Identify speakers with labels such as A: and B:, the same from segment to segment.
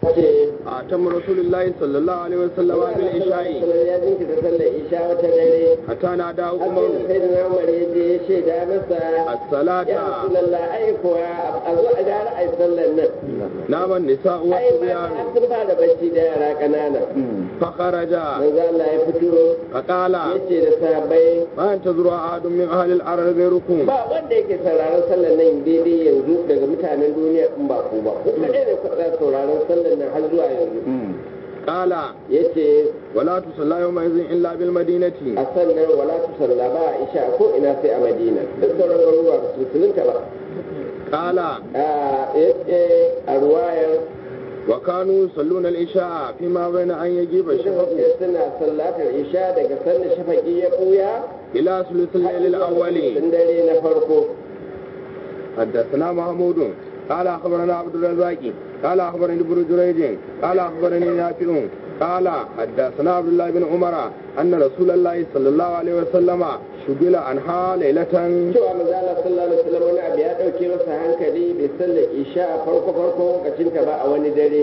A: ce
B: أتم رسول الله صلى الله عليه وسلم بالعشاء
A: ya jinkirta sallar isha wata dare
B: حتى نادى
A: har
B: عمر
A: sai da na umar ya je ya shaida masa ya
B: الصلاة
A: rasulallah ai kuwa a zo a gara ai sallar nan
B: نام النساء
A: ai
B: والصبيان
A: mata sun fara bacci da yara ƙanana
B: فخرج
A: manzo Allah ya fito
B: فقال
A: yace da sahabbai
B: ما ينتظر أحد من أهل الأرض غيركم
A: ba wanda yake sauraron sallar nan daidai yanzu daga mutanen duniya in ba ku ba ku kaɗai ne kuɗa sauraron sallar nan har zuwa yanzu
B: قال
A: yace
B: ولا تصلى يومئذ إلا بالمدينة
A: a sannan wala tu salla ba a isha ko ina sai a madina duk sauran garuruwa ba su musulunta ba
B: قال
A: a yace a ruwayar
B: وكانوا يصلون العشاء فيما بين أن يجيب الشفق
A: suna sallatar isha daga sanda shafaki ya ɓuya
B: إلى ثلث الليل الأول
A: tun dare na farko
B: حدثنا محمود قال أخبرنا عبد الرزاق قال أخبرني ابن جريج قال أخبرني نافع قال حدثنا عبد الله بن عمر أن رسول الله صلى الله عليه وسلم شغل عنها ليلة
A: cewa manzo Allah sallallahu alaihi wasallam wani abu ya dauke masa hankali bai sallar isha a farko farko lokacin ta ba a wani dare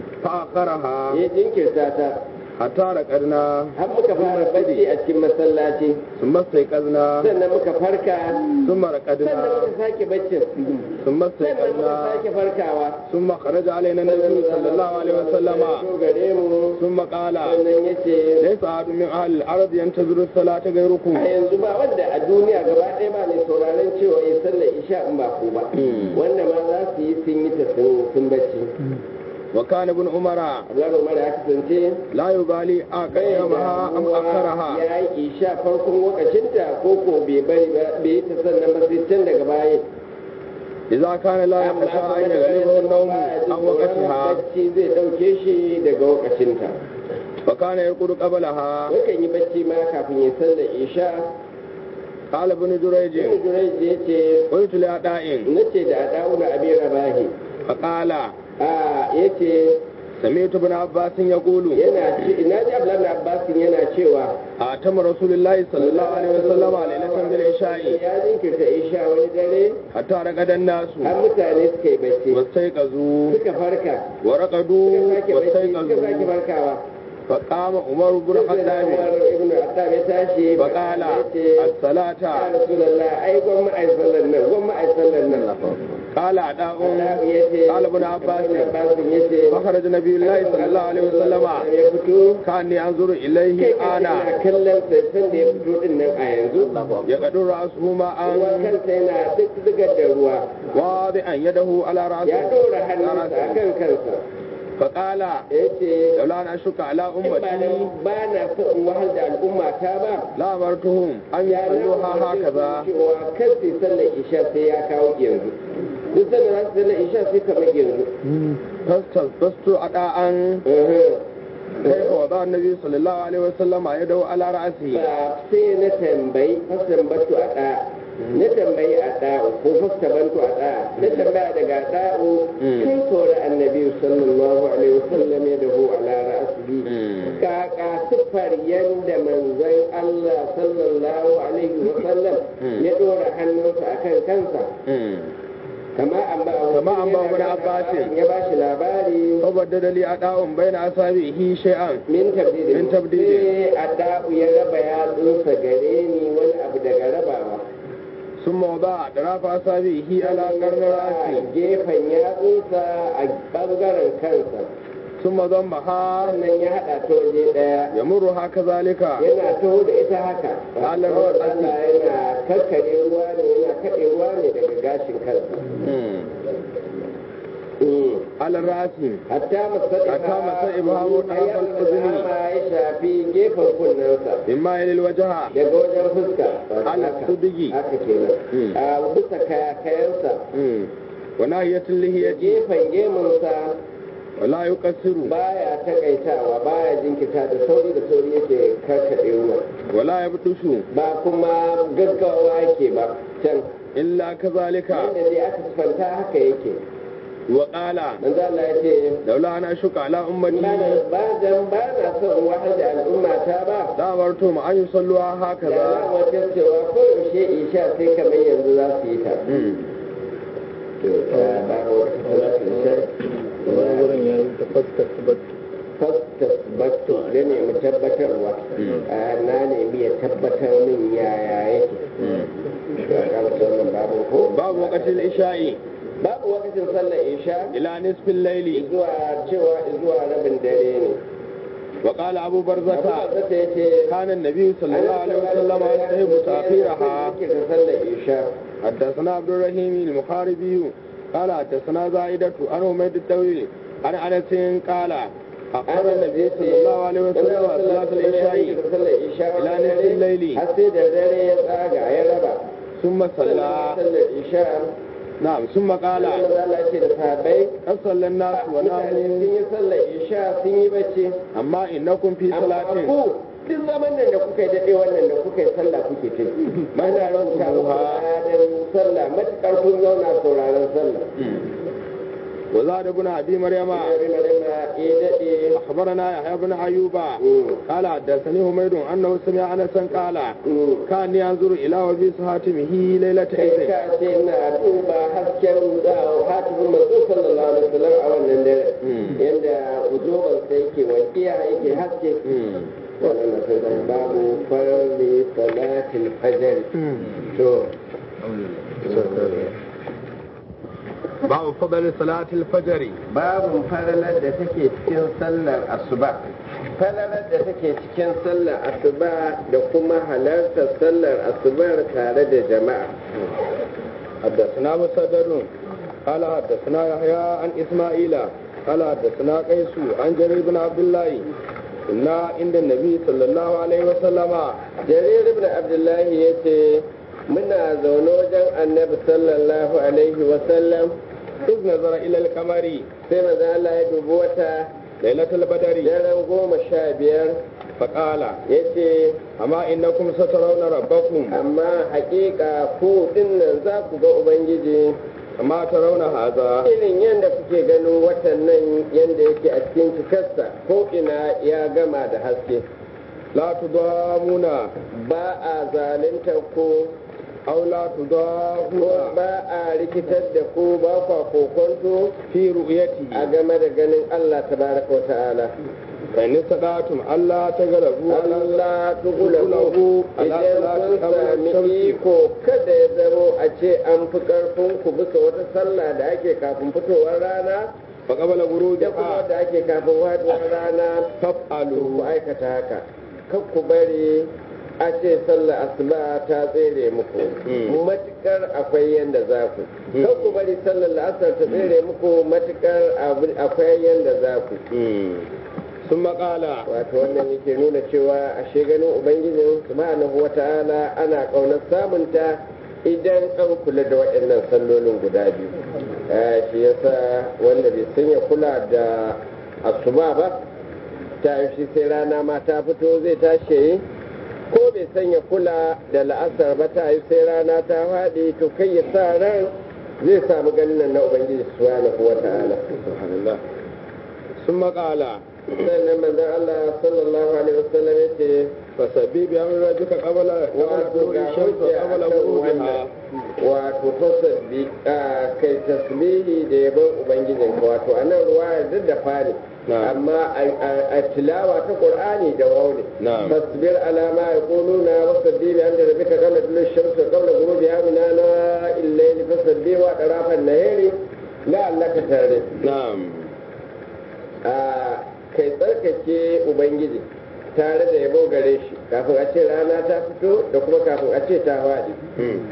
B: فأخرها
A: ya jinkirta ta
B: حتى رقدنا
A: har muka fara bacci a cikin masallaci
B: ثم استيقظنا
A: sannan muka farka
B: ثم
A: sannan
B: رقدنا
A: muka sake baccin
B: ثم
A: sannan muka
B: استيقظنا
A: sake farkawa
B: ثم خرج علينا النبي صلى الله عليه وسلم
A: to gare mu
B: ثم قال
A: sannan yace
B: ليس أحد من أهل الأرض ينتظر الصلاة غيركم
A: a yanzu ba wanda a duniya gaba ɗaya ba mai sauraron cewa ya sallar isha in ba ku ba wanda ma za su yi sun yi ta sun sun bacci
B: وكان ابن عمر
A: Abdullahi Umar ya kasance
B: لا يبالي أقيمها أم أخرها
A: ya yi isha farkon lokacinta ko ko bai bari ba bai yi ta sannan ba sai can daga baya
B: إذا كان لا يخشى أن يغلبه النوم عن وقتها
A: bacci zai dauke shi daga lokacinta
B: وكان يرقد قبلها
A: yakan yi bacci ma kafin ya sallar isha
B: قال ابن جريج
A: ibn Jurayj ya ce
B: قلت لأداء
A: nace da Adawuna Abi Rabahi
B: فقال
A: a yace
B: سمعت ابن عباس يقول
A: yana ce ina ji Abdullahi Abbas yana cewa
B: أتم رسول الله صلى الله عليه وسلم ليلة بالعشاء
A: ya jinkirta isha wani dare
B: حتى رقد الناس
A: har mutane suka yi bacci
B: واستيقظوا
A: suka farka
B: ورقدوا
A: suka sake bacci suka sake
B: واستيقظوا
A: farkawa
B: فقام عمر بن الخطاب
A: ibn Attab ya tashi
B: فقال
A: yace
B: الصلاة
A: ya Rasulullah ai gwamma ai sallar nan gwamma ai sallar nan
B: قال أداء
A: Allah yace
B: قال ابن عباس
A: Ibn Abbas yace
B: فخرج نبي الله صلى الله عليه وسلم
A: ya fito
B: كأني أنظر
A: kai
B: إليه
A: ka
B: أنا
A: ina kallon sai da ya fito din nan a yanzu
B: يقدر رأسه
A: ruwan
B: ماء
A: kansa yana duk zigar da ruwa
B: واضعا يده على
A: ya
B: رأسه
A: ɗora hannunsa a kan kansa
B: فقال
A: ya ce
B: لولا أن أشك على
A: in ba
B: أمتي
A: dan ba na so in wahal da al'umma ta ba
B: لأمرتهم أن
A: ya na
B: يصلوها
A: umarce su
B: هكذا
A: cewa kan su sallar isha sai ya kawo yanzu duk sanda za su sallar isha sai kamar yanzu
B: فاستلبست أداء كيف وضع النبي صلى الله عليه وسلم يده على رأسه
A: ba sai na tambayi fasan batu a ɗa na tambayi a ɗa'u ko fasta bantu a ɗa na tambaya daga ɗa'u kai kore annabi sallallahu alaihi wasallam ya dahu ala ra'asihi kaka siffar yanda manzon Allah sallallahu alaihi wasallam ya ɗora hannunsa akan kansa kama an ba
B: Kama an ba wani Abbasin.
A: ya ba shi labari
B: فبدد لي أداء بين أصابعه شيئا
A: min tabdidin
B: Min tabdidin.
A: sai a da'u ya raba yatsunsa gare ni wani abu daga rabawa
B: ثم وضع أطراف أصابعه على قرن
A: a
B: رأسه
A: gefen yatsunsa a bangaren kansa
B: ثم ضمها
A: sannan ya haɗa ta waje ɗaya
B: يمرها كذلك
A: yana taho da ita haka
B: Allah
A: Kawai
B: ruwa
A: Allah yana kakkare ruwa ne yana kaɗe ruwa ne daga gashin kansa Mm.
B: على الرأس
A: hatta masaiba
B: Hatta masaiba hawo ɗarafal uzuni.
A: ya shafi gefen kunnensa
B: مما يلي الوجه
A: daga wajen fuska
B: على
A: haka
B: الصدق
A: haka kenan
B: Mm.
A: a bisa kayakayansa
B: مم. وناهية اللحية
A: gefen gemunsa
B: ولا يقصر
A: baya takaitawa baya jinkita da sauri da sauri yake karkaɗe ruwa
B: ولا يبطش
A: ba kuma gaggawa yake ba can
B: إلا كذلك
A: yadda dai aka sifanta haka yake
B: وقال
A: manzo Allah ya ce
B: لولا أن أشك على
A: ba
B: أمتي
A: da- ba dan ba na son in wahal da al'umma ta ba
B: لأمرتهم أن يصلوها
A: da
B: هكذا
A: na wajen cewa ko yaushe isha sai kamar yanzu za su yi ta
B: مم.
A: to ta ba wa ta isha
C: wani wurin ya yi ta
A: fastasbattu da nemi tabbatarwa na nemi ya tabbatar min yaya yake ya karanta wannan babu ko
B: babu waqtil isha'i
A: babu wakacin sallar isha
B: ila nisfil layli
A: zuwa cewa zuwa rabin dare ne
B: wa qala abu
A: abu
B: barzata
A: da ta yace
B: kana an-nabi sallallahu alaihi wasallam yastahibu ta'khiraha
A: yake ta sallar isha
B: حدثنا عبد الرحيم المحاربي قال حدثنا زائدة عن حميد الطويل عن انس قال أخر النبي صلى الله عليه وسلم صلاة العشاء إلى نصف الليل.
A: har sai da dare ya tsaga ya raba
B: ثم صلى
A: sallar isha
B: نعم ثم قال
A: Allah Allah ce da sahabbai
B: قد صلى الناس
A: mutane sun
B: وناموا
A: yi sallar isha sun yi bacci
B: أما إنكم في
A: amma
B: صلاة
A: ku duk zaman nan da kuka yi daɗe wannan da kuka yi sallah kuke ta yi mana rubuta muku ladan sallah matuƙar kun zauna sauraron sallah
B: وزاد ابن أبي مريم
A: Ina rima rima ya daɗe
B: أخبرنا يحيى بن أيوب
A: Mm.
B: قال حدثني حميد أنه سمع أنسا قال
A: Mm.
B: كان ينظر إلى وبيس هاتمه ليلة
A: kai
B: إذن
A: ka ce na duba hasken hatibin manzo sallallahu alaihi wasallam a wannan dare
B: Mm.
A: yanda ujoban sa yake wakiya yake haske wannan na sai da babu farli salatil fajr to
B: باب فضل صلاة الفجر
A: babu falalar da take cikin sallar asuba falalar da take cikin sallar asuba da kuma halartar sallar asubar tare da jama'a
B: حدثنا مسدد قال حدثنا يحيى عن إسماعيل قال حدثنا قيس عن جرير بن عبد الله كنا عند النبي صلى الله عليه وسلم
A: jarir ibn abdullahi ya ce muna zaune wajen annabi sallallahu alaihi wasallam
B: إذ نظر إلى القمر
A: sai maza Allah ya dubi wata
B: ليلة البدر
A: daren goma sha biyar
B: فقال
A: ya ce
B: أما إنكم سترون ربكم
A: amma haƙiƙa ku dinnan za ku ga ubangiji
B: كما ترون هذا
A: irin yadda kuke ganin watan nan yadda yake a cikin cikarsa ko ina ya gama da haske
B: لا تضامون
A: ba a zalunta ku
B: أو لا
A: ko
B: تضاهون
A: ba a rikitar da ku ba kwa kokonto
B: في
A: a
B: رؤيته
A: game da ganin Allah tabaraka wa ta'ala
B: فإن استطعتم ألا تغلبوا على
A: Allah tugulabu
B: ala
A: idan
B: salati
A: kun
B: qabla
A: sami
B: shamsi.
A: iko kada ya zamo a ce an fi karfin ku bisa wata sallah da ake kafin fitowar rana
B: فقبل
A: da kuma
B: غروبها
A: da ake kafin faduwar rana to ku
B: فافعلوا
A: aikata haka kan ku bari a ce sallar asuba ta tsere muku
B: Mm.
A: matukar akwai yanda za ku
B: Mm.
A: kan ku bari sallar la'asar ta tsere muku matukar abu- akwai yanda za ku
B: مم. ثم قال
A: wato wannan yake nuna cewa ashe ganin ubangijin subhanahu wata'ala ana kaunar samunta idan an kula da waɗannan sallolin guda biyu Eh, shi yasa wanda bai sanya kula da asuba ba ta yi shi sai rana ma ta fito zai tashi yi ko bai sanya kula da la'asar ba ta yi sai rana ta faɗi to kai ya sa ran zai samu ganin nan na ubangiji subhanahu wata'ala
B: سبحان الله ثم قال
A: sannan manzon Allah sallallahu alaihi wasallam ya ce
B: فسبي بأمر ربك قبل قبل
A: wato
B: طلوع
A: ga
B: الشمس
A: hujja
B: وقبل
A: akan
B: غروبها
A: wannan wato fasabbi a kai tasbihi da yabon ubangijin ka wato a nan ruwa duk da fari
B: Na'am.
A: amma a- a a tilawa ta qur'ani da wauni
B: Na'am.
A: fasbir ala ma yaquluna wasabbi bi amri rabbika qabla tulu'i shamsi wa qabla ghurubiha min ana illayli fasabbi wa tarafan nahari la'allaka tare
B: نعم
A: a kai tsarkake ubangiji tare da yabo gare shi kafin a ce rana ta fito da kuma kafin a ce ta faɗi
B: مم.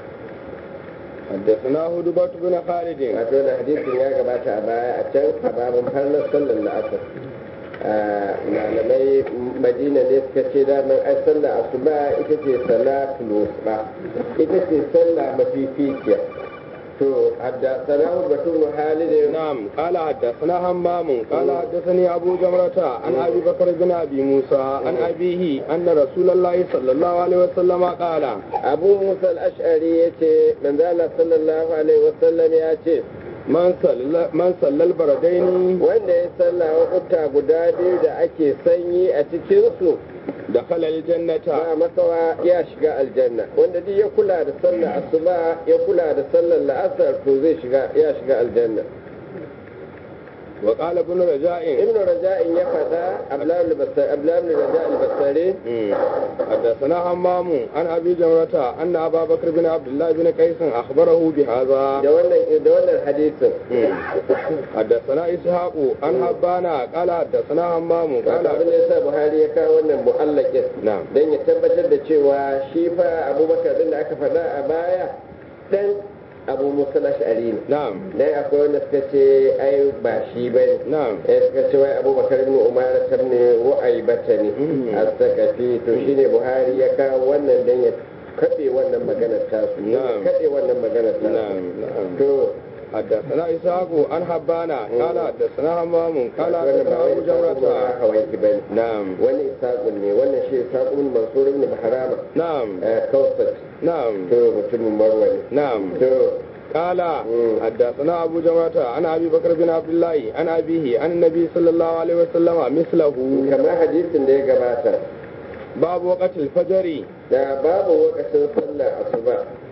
B: حدثنا هدبة بن خالد
A: wato da hadisin ya gabata a baya a can a babin farnar sallar la'asar a malamai madina ne suka ce daman ai sallar asuba ita ce salatul wusta ita ce sallah mafificiya to hadda sanahu batun halidin
B: نعم قال حدثنا همام قال حدثني أبو جمرة عن أبي بكر بن أبي موسى عن أبيه أن رسول الله صلى الله عليه وسلم قال
A: abu musa al-ash'ari ya ce manzala sallallahu alaihi wasallam ya ce
B: من صلى من صلى البردين
A: wanda ya salla wakuta guda biyu da ake sanyi a cikinsu
B: دخل الجنة
A: ba makawa ya shiga aljanna wanda duk ya kula da sallar asuba ya kula da sallar la'asar to zai shiga ya shiga aljanna
B: وقال ابن رجاء
A: ibn raja'in ya faɗa abdullahi raja al-basari
B: مم. حدثنا همام عن ابي جمرة ان ابا بكر بن عبد الله بن قيس اخبره بهذا
A: da wannan da wannan hadisin
B: مم. حدثنا اسحاق عن حبانا قال حدثنا همام
A: قال
B: قال
A: abin da yasa buhari ya kawo wannan mu'allakin
B: نعم
A: don ya tabbatar da cewa shi fa abubakar din da aka faɗa a baya dan abu musa ash'ari ne
B: نعم
A: dan akwai wanda suka ce ai ba shi ba ne
B: نعم
A: eh suka ce wai abubakar ibn umar ta ne ru'ai bata ne
B: Mhm.
A: a sakafi to shine buhari ya kawo wannan dan ya kaɗe wannan maganar tasu
B: Na'am.
A: kaɗe wannan maganar tasu
B: نعم نعم
A: to
B: حدثنا اسحاق عن حبانا قال حدثنا همام قال
A: wannan
B: حدثنا
A: ba wai
B: ابو
A: isaƙun
B: جمرة
A: hawaiki ba ne
B: نعم
A: wani isaƙun ne wannan shi isaƙun mansur ibn bahrama
B: نعم
A: eh, kawsat
B: نعم
A: to mutumin marwa ne
B: نعم
A: to
B: قال
A: مم.
B: حدثنا ابو جمرة عن ابي بكر بن عبد الله عن ابيه عن النبي صلى الله عليه وسلم مثله
A: kamar hadisin da ya gabata
B: باب وقت الفجر
A: da babu lokacin sallar asuba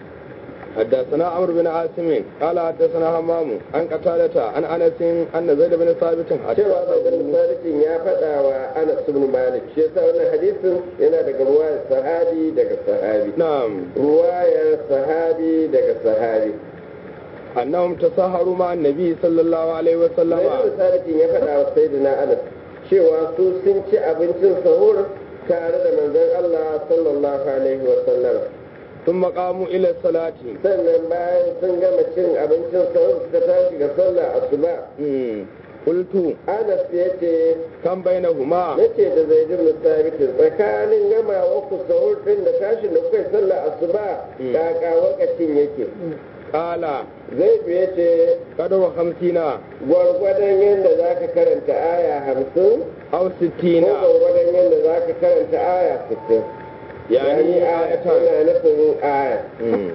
B: حدثنا عمرو بن عاصم قال حدثنا همام عن قتادة عن انس ان زيد بن ثابت
A: cewa
B: حدثه
A: bazan salikin ya faɗa wa anas ibn malik shi yasa wannan hadisin yana daga ruwayar sahabi daga sahabi
B: نعم
A: ruwayar sahabi daga sahabi
B: انهم تساهروا مع النبي صلى الله عليه وسلم
A: zaid ibn salikin ya faɗa wa sayyidina anas cewa su sun ci abincin sahur tare da manzon Allah sallallahu alaihi wa sallam
B: ثم قاموا الى الصلاة
A: sannan bayan sun gama cin abincin sahur suka tashi ga sallar asuba
B: مم. قلت
A: anas ya ce
B: كم بينهما
A: yace da zaidun musabitin tsakanin gamawa ku sahur din da tashin da kuka yi sallar asuba
B: Mm.
A: kaka wakacin yake
B: قال
A: zaidu ya ce
B: قدر خمسين
A: gwargwadon yadda za ka karanta aya hamsin
B: أو
A: ko
B: ستين
A: gwargwadon yadda za ka karanta aya sittin
B: يعني
A: aya
B: آية
A: tana nufin aya
B: مم.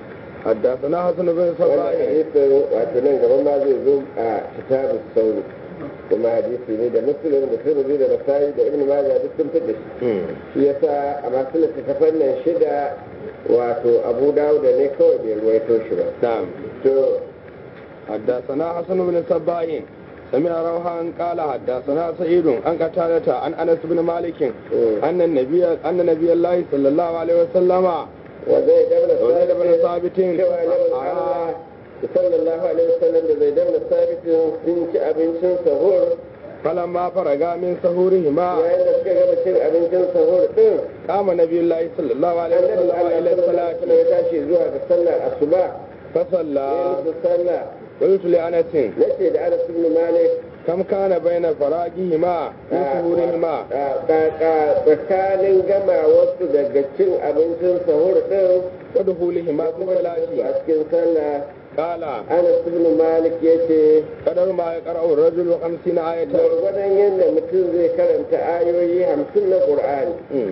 B: حدثنا حسن بن
A: wannan
B: صباح
A: hadisin wato nan gaban ma zai zo a kitabus sauri kuma hadisi ne da muslim da tirmidhi da nasai da ibnu majah duk sun fitar shi
B: مم.
A: shi yasa a masu littattafan nan shida wato abu dawuda ne kawai bai ruwaito shi ba
B: نعم
A: to
B: حدثنا حسن بن صباح سمع روحان قال حدثنا سعيد عن قتادة عن انس بن مالك
A: مم.
B: ان النبي ان نبي الله صلى الله عليه وسلم
A: wa zai dabna
B: وزيد بن
A: sabitin
B: ثابت
A: cewa nabi Allah sallallahu alaihi wasallam da zai dabna sabitin sun ci abincin sahur
B: فلما فرغا من سهورهما
A: yayin da suka gama cin abincin sahur din
B: قام نبي الله صلى الله عليه
A: annabi
B: وسلم
A: Allah
B: الى
A: sallallahu alaihi
B: الصلاة
A: wasallam ya tashi zuwa ga sallar asuba
B: فصلى
A: ya musu sallah
B: قلت لانس
A: nace da Anas ibn Malik
B: كم كان بين فراغهما من سهورهما
A: tsakanin gama wasu daga cin abincin sahur din
B: ودخولهما في
A: kuma da su
B: الصلاة
A: a cikin sallah
B: قال
A: Anas ibn Malik yace
B: قدر ما يقرأ الرجل خمسين آية
A: gwargwadon yadda mutum zai karanta ayoyi hamsin na Qur'ani
B: مم.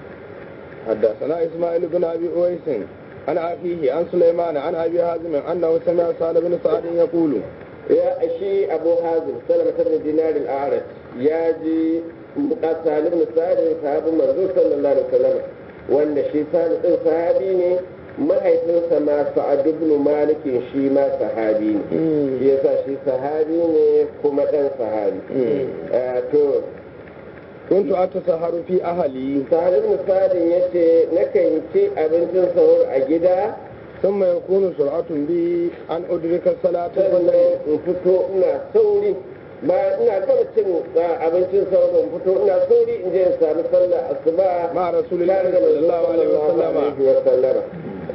B: حدثنا إسماعيل بن أبي أويس عن أخيه عن سليمان عن أبي حازم أنه سمع سعد بن سعد يقول
A: ya shi Abu Hazim Salama ibn Dinar al-A'raj ya ji Salim ibn Sa'id sahabin manzo sallallahu alaihi wasallam wanda shi Salim din sahabi ne mahaifinsa ma Sa'ad ibn Malik shi ma sahabi ne shi yasa shi sahabi ne kuma dan sahabi Eh, to
B: كنت أتسهر في أهلي
A: Salim ibn Sa'id yace nakan ci abincin sahur a gida
B: ثم يكون سرعة بي أن أدرك الصلاة
A: sannan
B: والليل
A: in fito ina sauri ba ina gama cin uh, abincin sauran in fito ina sauri in je in sami sallah asuba
B: مع رسول الله
A: tare da
B: صلى الله عليه
A: manzo
B: وسلم
A: alaihi wa sallama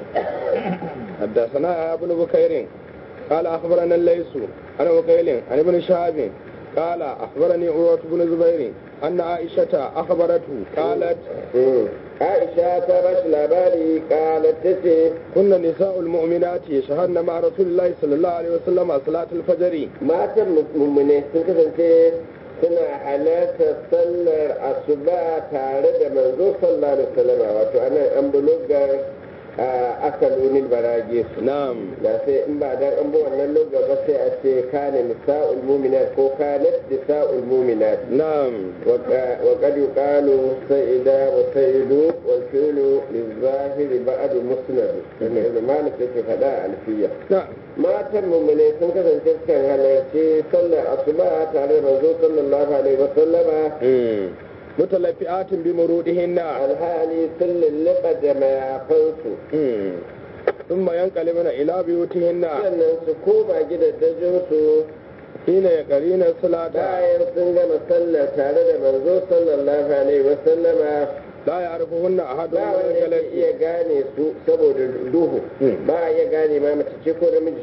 B: حدثنا يا ابن بكير قال أخبرنا الليث عن وكيل عن ابن شهاب قال أخبرني عروة بن زبير أن عائشة أخبرته قالت
A: Mm. Aisha ta ba shi labari kalat ta ce
B: كنا نساء المؤمنات يشهدن مع رسول الله صلى الله عليه وسلم صلاة الفجر
A: matan mummune sun kasance suna halartar sallar asuba tare da manzo sallallahu alaihi wasallam wato anan an bulugar aka lunin barage su
B: نعم
A: da sai in ba dan an bi wannan loga ba sai a ce kana nisa'ul mu'minat ko kanat nisa'ul mu'minat
B: نعم
A: وقد يقال سيدا وسيد والفعل للظاهر بعد مسند لأن إذا ما نسيت فدا ألفية
B: نعم
A: matan mummune sun kasance sukan halarci sallar asuba tare da manzo sallallahu alaihi wasallama
B: مم. متلفئات بمرودهن
A: alhali sun lulluɓa da mayafansu
B: مم. ثم ينقلبن إلى بيوتهن
A: sannan su koma gidajensu
B: حين يقرين الصلاة
A: bayan sun gama sallar tare da manzo sallallahu alaihi wasallama
B: لا يعرفهن أحد
A: ba
B: من
A: wanda yake
B: الجلس
A: iya gane su saboda duhu
B: Hmm.
A: ba a iya gane ma mace ce ko namiji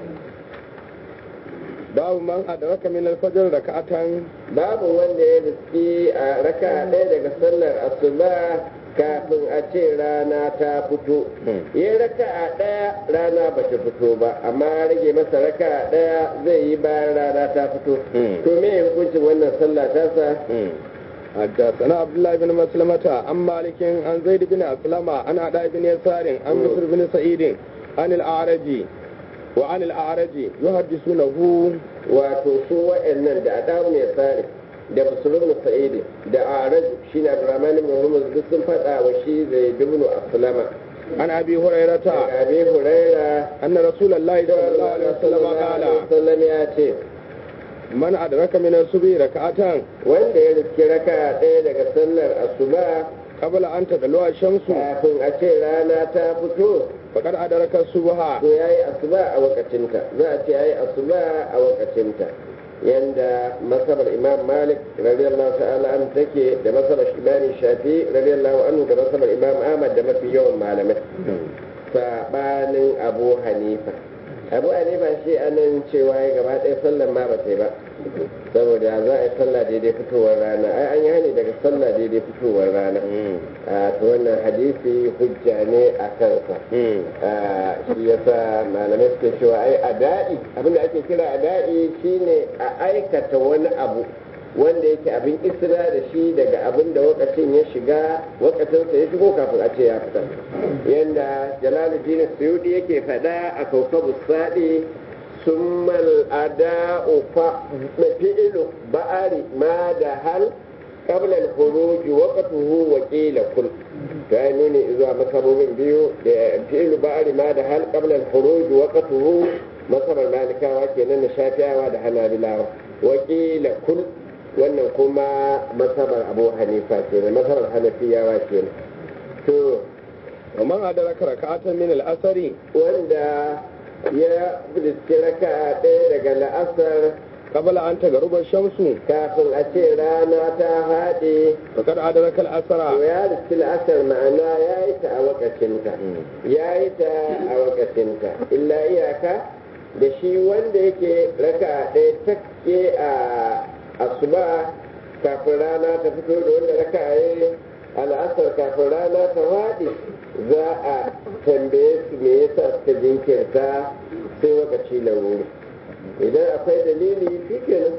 B: باب من أدرك من الفجر ركعة
A: babu wanda ya riski a raka ɗaya daga sallar asuba kafin a ce rana ta fito
B: Hmm.
A: ya raka a ɗaya rana ba ta fito ba amma ya rage masa raka a ɗaya zai yi bayan rana ta fito
B: Hmm.
A: to me hukuncin wannan sallah tasa
B: مم. حدثنا عبد الله بن مسلمة عن مالك عن زيد بن أسلم عن عطاء بن يسار عن
A: مم.
B: بشر بن سعيد عن الأعرج وعن الأعرج يحدثونه
A: wato su wa'annan da adamu ne tsari da musulun sa'idi da araj shi ne abdurrahman ibn hormuz duk sun faɗa wa shi zai dubnu aslama
B: عن أبي هريرة
A: daga abi huraira
B: أن رسول الله صلى الله عليه وسلم قال
A: sallam ya ce
B: من أدرك من الصبح ركعة
A: wanda ya riski raka ɗaya daga sallar asuba
B: قبل أن تطلع الشمس
A: kafin a ce rana ta fito
B: فقد أدرك الصبح
A: to ya yi asuba a wakacinta za a ce ya yi asuba a wakacinta yanda masabar imam malik radiyallahu ta'ala an take da masabar imam shafi radiyallahu anhu da masabar imam ahmad da mafi yawan malamai sabanin abu hanifa abu hanifa shi anan cewa ya gaba ɗaya sallan ma ba ta yi ba saboda za a yi sallah daidai fitowar rana ai an yi hani daga sallah daidai fitowar rana a to wannan hadisi hujja ne a kansa Ah, shi yasa malamai suke cewa ai ada'i abinda ake kira ada'i shine a aikata wani abu wanda yake abin isra da shi daga abin da wakacin ya shiga wakacinsa ya shigo kafin a ce ya fita yanda jalaluddin suyudi yake faɗa a kaukabu saɗi ثم الأداء فعل بأر ما دهل قبل الخروج وقته وقيل كل فأنني إذا مكبوبين بيو فعل بأر ما دهل قبل الخروج وقته مصر المالكة وكينا شافعا ودهنا بلاوة وقيل كل wannan kuma masabar abu hanifa ke ne masabar hanafiyawa ke ne to
B: ومن أدرك ركعة من الأثر
A: wanda ya riski raka ɗaya daga la'asar
B: قبل أن تغرب الشمس
A: kafin a ce rana ta haɗe
B: فقد أدرك
A: to
B: الأثر
A: ya riski la'asar ma'ana ya yi ta a wakacinta ya yi ta a wakacinta illa iyaka da shi wanda yake raka ɗaya take a asuba kafin rana ta fito da wanda raka yi al'asar kafin rana ta faɗi za a tambaye su me yasa suka jinkirta sai wakaci laruri idan akwai dalili shi kenan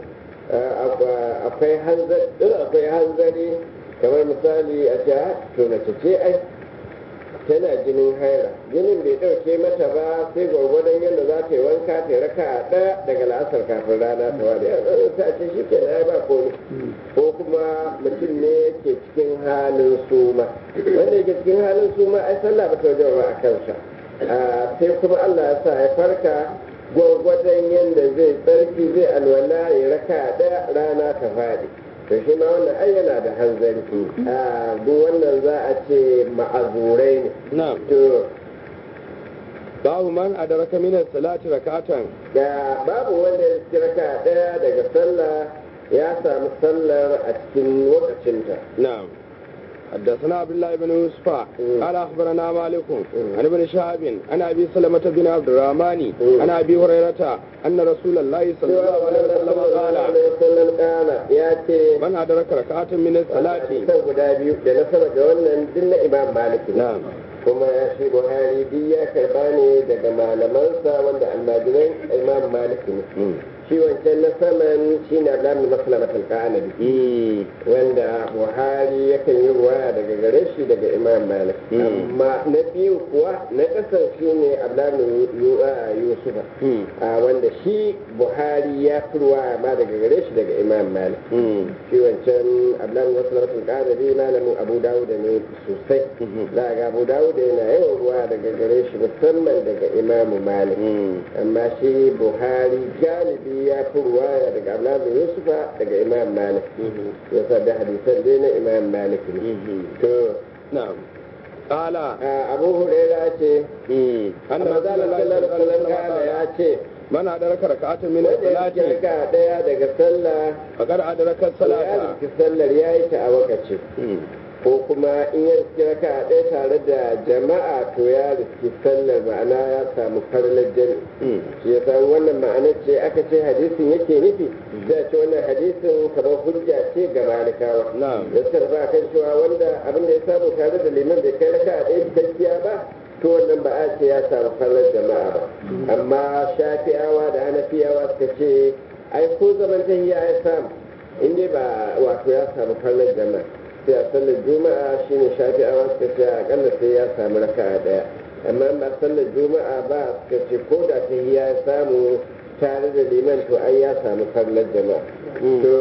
A: akwai hanzari akwai hanzari kamar misali a ce "Ah, to mace ce ai tana jinin haira jinin bai ɗauke mata ba sai gwargwadon yadda za ta yi wanka ta yi raka a ɗaya daga la'asar kafin rana ta wada ta ce shi ke na ba komai ko kuma mutum ne yake cikin halin suma wanda yake cikin halin suma ai sallah ba ta wajen ba a kansa Ah, sai kuma Allah ya sa ya farka gwargwadon yadda zai tsarki zai alwala ya raka a ɗaya rana ta faɗi to shi ma wannan ai yana da hanzari a duk wannan za a ce ma'azurai ne
B: نعم
A: to
B: باب من أدرك من الصلاة ركعة
A: da babu wanda ya ci raka ɗaya daga sallah ya samu sallar a cikin lokacinta
B: نعم حدثنا عبد الله بن يوسف
A: مم.
B: قال اخبرنا مالك
A: مم.
B: عن ابن شهاب عن ابي سلمة بن عبد الرحمن
A: مم.
B: عن ابي هريرة ان رسول الله صلى الله عليه وسلم قال
A: sallallahu kana ya ce
B: من ادرك ركعة من الصلاة
A: san guda biyu da na sama da wannan duk na imam malik ne
B: نعم
A: kuma ya shi buhari duk ya karba ne daga malamansa wanda almajiran imam malik ne
B: مم.
A: shi wancan na saman shi ne ablamin maslamatul ka'anabi wanda buhari yakan yi ruwaya daga gare shi daga imam malik amma na biyu kuwa na ƙasar shi ne ablamin yusufa wanda shi buhari ya fi ruwaya ma daga gare shi daga imam malik shi wancan ablamin maslamatul ka'anabi malamin abu dawuda ne sosai za ga abu dawuda yana yawan ruwa daga gare shi musamman daga imamu malik amma shi buhari galibi ya fi ruwaya daga ablamin yusufa daga imam malik ya sa da hadisan dai na imam malik ne to
B: na'am qala
A: abu huraira ce
B: anna
A: annabi sallallahu alaihi wasallam ya ce
B: man adraka rak'atan min
A: wanda ya
B: salati
A: raka daya daga sallah
B: faqad adraka
A: ya
B: salata
A: riski sallar ya yi ta a wakaci ko kuma in ya riski raka a ɗaya tare da jama'a to ya riski sallar ma'ana ya samu farlar jami shi ya san wannan ma'anar ce aka ce hadisin yake nufi da ce wannan hadisin kamar hujja ce ga malikawa
B: Na'am.
A: da suka ba kan cewa wanda abin da ya samu tare da liman bai kai raka a ɗaya cikakkiya ba to wannan ba a ce ya samu farlar jama'a ba amma shafi'awa da hanafiyawa suka ce ai ko zaman tahiya ya samu in dai ba wato ya samu farlar jama'a sai a sallar juma'a shine shafi'awa suka ce akalla sai ya samu raka'a daya amma in ba sallar juma'a ba suka ce ko da tahiya ya samu tare da liman to ai ya samu farlar jama'a to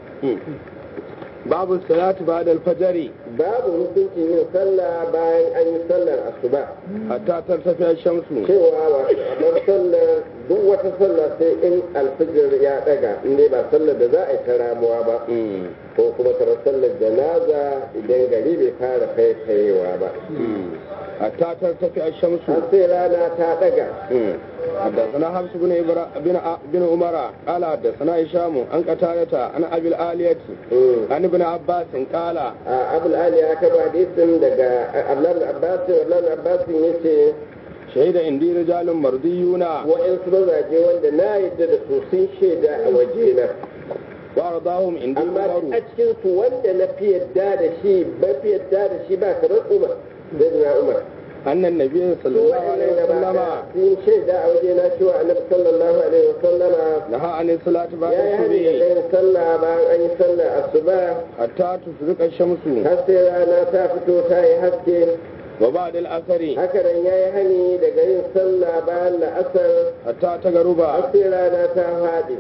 B: babu salati ba'da al-fajr
A: babu hukuncin yin sallah bayan an yi sallar asuba
B: hatta tartafi ash-shamsu
A: cewa wato a bar sallar duk wata sallah sai in alfijir ya daga in dai ba sallar da za a yi ta ramuwa ba ko kuma kamar sallar janaza idan gari bai fara kaikayewa ba
B: hatta tartafi ash-shamsu
A: har sai rana ta daga
B: حدثنا حفص بن إبرا... بن بن عمر قال حدثنا هشام عن قتادة عن أبي الآلية عن ابن عباس قال
A: abul ali ya kaba hadisin daga ablan abbas ablan abbas yace
B: شهد عندي رجال مرضيون
A: wa'ansu mazaje wanda na yadda da su sun shaida a wajena
B: وأرضاهم عندي
A: amma a
B: عمر
A: cikin su wanda na fi yadda da shi ba fi yadda da shi ba kamar umar zai umar
B: أن النبي صلى
A: su
B: الله عليه
A: wa'annan
B: وسلم
A: gaba sun shaida a wajena cewa annabi sallallahu alaihi wasallama
B: نهى عن الصلاة بعد
A: ya yi hani da
B: الصبح
A: yin sallah bayan an yi sallah asuba
B: حتى تشرق الشمس
A: har sai rana ta fito ta yi haske
B: وبعد العصر
A: haka nan ya yi hani daga yin sallah bayan la'asar
B: حتى تغرب
A: har sai rana ta faɗi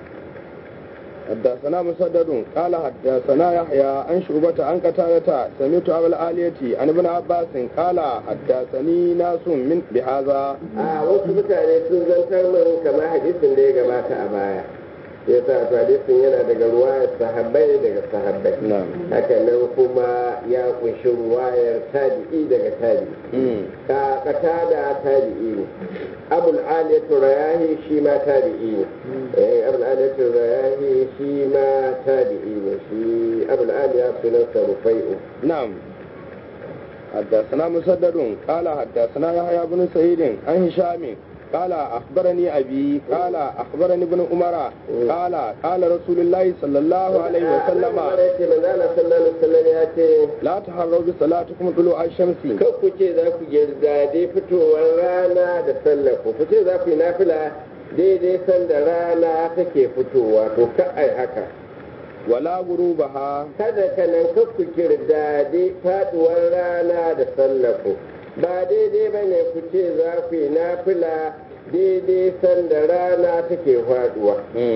B: حدثنا مسدد قال حدثنا يحيى عن شعبة عن قتادة سمعت أبا الآلية عن ابن عباس قال حدثني ناس من بهذا
A: a wasu mutane sun zantar min kamar hadisin da ya gabata a baya ya sa to hadisin yana daga ruwayar sahabbai daga sahabbai
B: نعم
A: haka nan kuma ya kunshi ruwayar tabi'i daga tabi'i ka kata da tabi'i ne abul aliyatu rayahi shi ma tabi'i ne eh abul aliyatu rayahi shi ma tabi'i ne shi abul aliya sunansa rufai'u
B: نعم حدثنا مسدد قال حدثنا يحيى بن سعيد عن هشام قال أخبرني أبي قال أخبرني ابن عمر قال قال رسول الله صلى الله عليه وسلم
A: ya ce manzana sallallahu alaihi wasallam ya ce
B: لا تحروا بصلاتكم طلوع الشمس
A: kan ku ce za ku girdade fitowar rana da sallar ku ku ce za ku yi nafila daidai sanda rana take fitowa to ka ai haka
B: ولا غروبها
A: kada ka nan kan ku girdade faduwar rana da sallar ku ba daidai ba ne ku ce za ku yi nafila daidai sanda rana take faduwa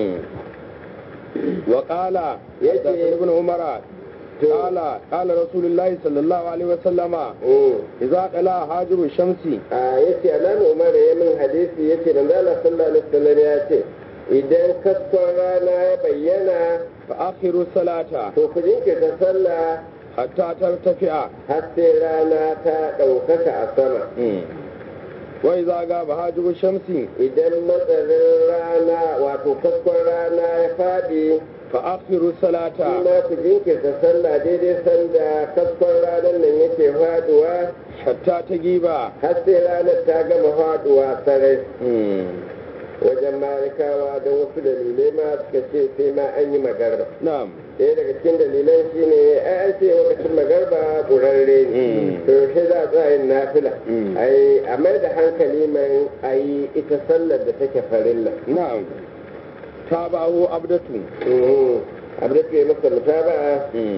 B: وقال حدثنا ابن عمر قال قال رسول الله صلى الله عليه وسلم
A: Mm.
B: إذا طلع حاجب الشمس
A: a yace alamu umar ya min hadisi yace manzo Allah sallallahu alaihi wasallam ya ce idan kaskon rana ya bayyana
B: فآخر الصلاة
A: to ku jinkirta sallah
B: حتى ترتفع
A: har sai rana ta ɗaukaka a sama
B: وإذا غاب حاجب الشمس
A: idan matsarin rana wato kaskon rana ya faɗi
B: فآخر
A: shi
B: الصلاة
A: ma ku jinkirta sallah daidai sanda kaskon ranar nan yake faɗuwa
B: حتى تجيب
A: har sai ranar ta gama faɗuwa sarai wajen malikawa don wasu dalilai ma suka ce sai ma an yi magarba
B: نعم
A: ɗaya daga cikin dalilan shi ne ai an ce lokacin magarba ƙurarre ne
B: Mm.
A: to shi za a yin nafila
B: Mm.
A: ai a mai da hankali mai a yi ita sallar da take farilla
B: نعم tabahu abdatu
A: abu da ke masa mutaba'a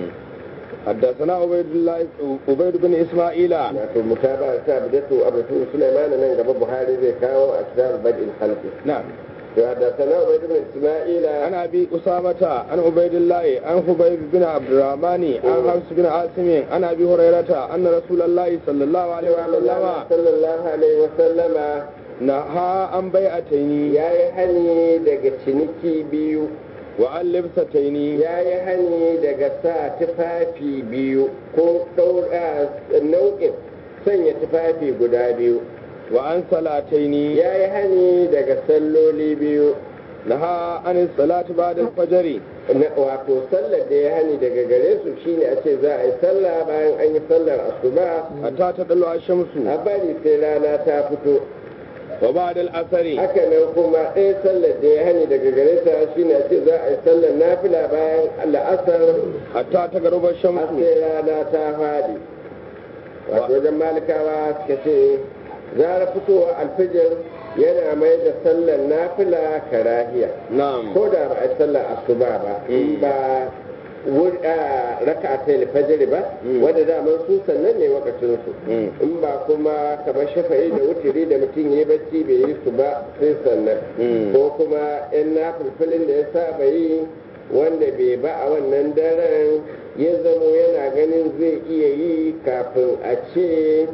B: حدثنا عبيد الله عبيد بن اسماعيل
A: wato mutaba'a ta abu da to abu da Sulaiman nan gaba Buhari zai kawo a kitab badil khalqi
B: نعم
A: to hadathana Ubayd ibn Isma'ila
B: عن ابي اسامه عن عبيد الله عن خبيب بن عبد الرحمن عن حفص بن عاصم عن ابي هريره ان رسول الله صلى الله عليه وسلم
A: sallallahu alaihi wa sallama
B: نهى عن بيعتين
A: ya yi hani daga ciniki biyu
B: وعن لبستين
A: ya yi hani daga sa tufafi biyu ko ɗaura nau'in sanya tufafi guda biyu
B: وعن صلاتين
A: ya yi hani daga salloli biyu
B: نهى عن الصلاه بعد الفجر
A: na wato sallar da ya hani daga gare su shine a ce za a yi sallah bayan an yi sallar asuba
B: حتى تطلع الشمس
A: a bari sai rana ta fito
B: وبعد العصر
A: haka nan kuma ɗaya sallar da ya hani daga gare ta shine a ce za a yi sallar nafila bayan la'asar
B: حتى تغرب
A: har
B: الشمس
A: sai rana ta faɗi wato wajen malikawa suka ce zara fitowa alfijir yana mai da sallar nafila karahiya
B: نعم
A: ko da ba a yi sallar asuba ba in ba wur- a raka a tail fajiri ba
B: Mm.
A: wanda daman su sannan ne wakacin su
B: Mm.
A: in ba kuma kamar shafa'i da wutiri da mutum ya yi bacci bai yi su ba sai sannan
B: Mm.
A: ko kuma yan nafilfilin da ya saba yi wanda bai ba a wannan daren ya zamo yana ganin zai iya yi kafin a ce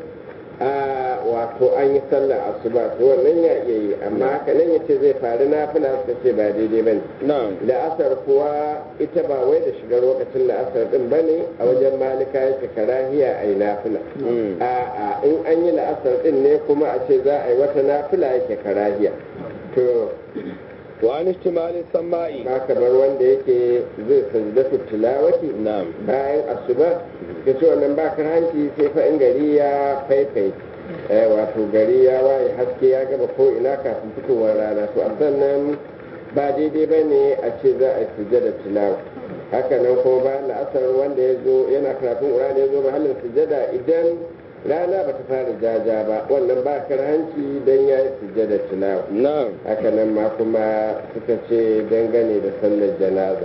A: a wato an yi sallar asuba to wannan ya iya yi amma haka nan yace zai faru nafila suka ce ba daidai bane
B: نعم
A: la'asar kuwa ita ba wai da shigar lokacin la'asar din bane a wajen malika yake karahiya a yi nafila
B: Mm.
A: a'a in an yi la'asar din ne kuma a ce za a yi wata nafila yake karahiya to
B: وعن اشتمال السماء
A: ba kamar wanda yake zai sajdatu tilawati
B: نعم
A: bayan asuba ka ce wannan ba hanci sai fa in gari ya faifai eh, wato gari ya waye haske ya gaba ko ina kafin fitowar rana to a sannan ba daidai ba ne a ce za a yi sujada tilawa haka nan kuma bayan la'asar wanda ya zo yana karatun ƙur'ani ya zo mahallin sujada idan rana ba ta fara jaja ba wannan ba hanci don ya yi sujada tilawa
B: نعم
A: haka nan ma kuma suka ce dangane da sallar janaza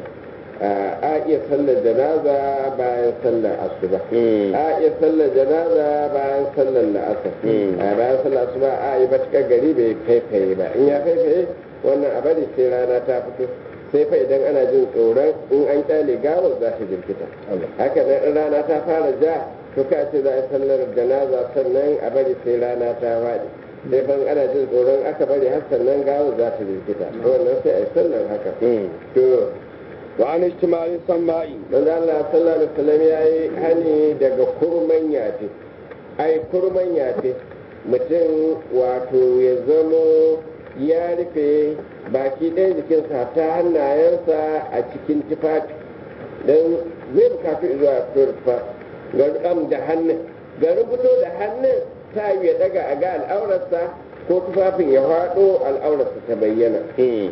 A: a iya sallar janaza bayan sallar asuba
B: Mm.
A: a iya sallar janaza bayan sallar la'asar
B: Mm.
A: a bayan sallar asuba a yi matuƙar gari bai faifaye ba in ya faifaye wannan a bari sai rana ta fito sai fa idan ana jin tsoron in an kyale gawar za ta jirkita haka nan in rana ta fara ja to ka ce za a yi sallar janaza sannan a bari sai rana ta faɗi sai ban ana jin tsoron aka bari har sannan gawar za ta jirkita to wannan sai a yi sallar haka
B: Mm.
A: to
B: وعن اشتمال السماء
A: manzo Allah sallallahu alaihi wasallam yayi hani daga kurman yafe ai kurman yafe mutum wato ya zamo ya rufe baki ɗaya jikinsa ta hannayensa a cikin tufafi don zai bukatu zuwa turfa ga rukam da hannun ga rubuto da hannun ta yi ya daga a ga al'aurarsa ko tufafin ya faɗo al'aurarsa ta bayyana
B: Mm.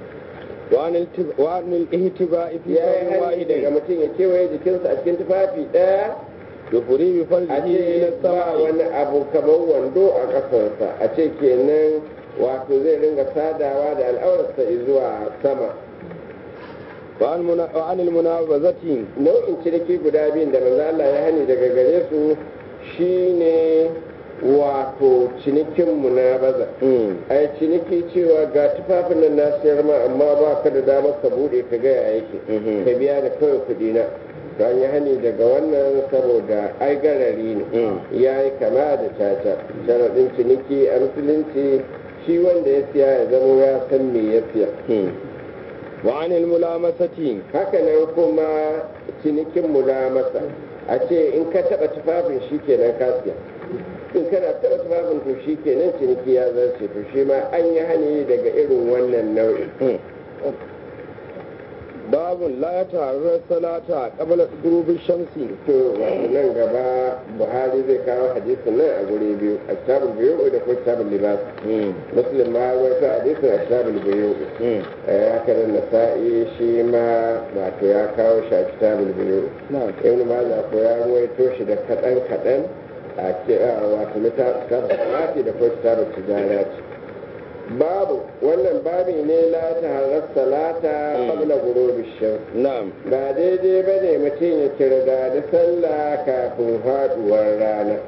B: وعن التب... وعن الاهتباء في
A: ya yi
B: ثوب
A: hani daga
B: واحد
A: mutum ya kewaye jikinsa a cikin tufafi ɗaya
B: يفري
A: a
B: بفرجه إلى
A: ce ba
B: السماء
A: wani abu kamar wando a ƙasarsa a ce kenan wato zai ringa sadawa da al'aurarsa zuwa sama
B: وعن, منا... وعن المنابذة
A: nau'in ciniki guda biyun da manzo Allah ya hani daga gare su shine wato cinikin munabaza
B: Mm.
A: ai ciniki cewa ga tufafin nan na siyar ma amma ba ka da damar ka bude ka ga ya yake
B: Mhm.
A: ka biya da kawai kuɗi na don yi hani daga wannan saboda ai garari ne
B: Mm.
A: ya yi kama da caca sharaɗin ciniki a musulunci shi wanda ya siya ya zama ya san me ya siya
B: Mm. وعن الملامسة
A: haka nan kuma cinikin mulamasa a ce in ka taɓa tufafin shi kenan ka siya in kana taɓa tufafin to shi kenan ciniki ya zarce to shi ma an yi hani daga irin wannan nau'in
B: Mm. باب لا يتعرض الصلاة قبل غروب الشمس
A: to wato nan gaba buhari zai kawo hadisin nan a guri biyu a kitabul biyu da kuma kitabul libas
B: Mm.
A: muslim ma ya rawaito hadisin a kitabul biyu
B: Mm.
A: eh haka nan nasa'i shi ma wato ya kawo shi a kitabul biyu
B: نعم
A: ibn majah ko ya ruwaito shi da kaɗan kaɗan a kira wato littafin da kuma kitabul tijarat babu wannan babi ne la ta harar salata qabla ghurubi shams
B: na'am
A: ba daidai bane mutum ya kirga da sallah kafin faduwar rana